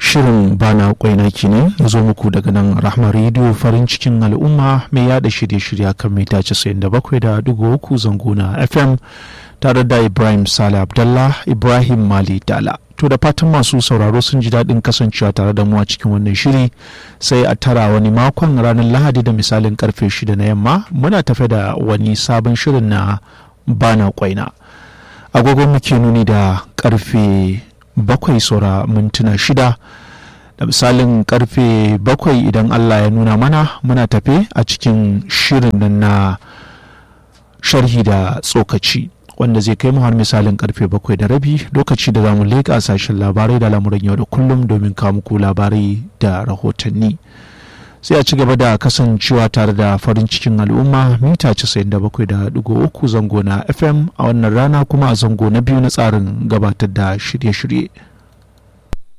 shirin bana kwaina kenan ya zo muku daga nan rahma rediyo farin cikin al'umma mai yada shirye-shirye kan mita 97.3 zango na fm tare da ibrahim sale abdallah ibrahim mali dala to da fatan masu sauraro sun ji daɗin kasancewa tare da mu a cikin wannan shiri sai a tara wani makon ranar lahadi da misalin karfe shida na yamma muna tafe da wani sabon shirin na bana kwaina agogon muke nuni da karfe bakwai saura mintuna shida da misalin karfe bakwai idan allah ya nuna mana muna tafe a cikin shirin nan na sharhi da tsokaci wanda zai kai mu har misalin karfe bakwai da rabi lokaci da zamu leƙa sashen labarai da lamuran yau da kullum domin kawo muku labarai da rahotanni sai a ci gaba da kasancewa tare da farin cikin al'umma mita 97.3 zango na fm a wannan rana kuma a zango na biyu na tsarin gabatar da shirye-shirye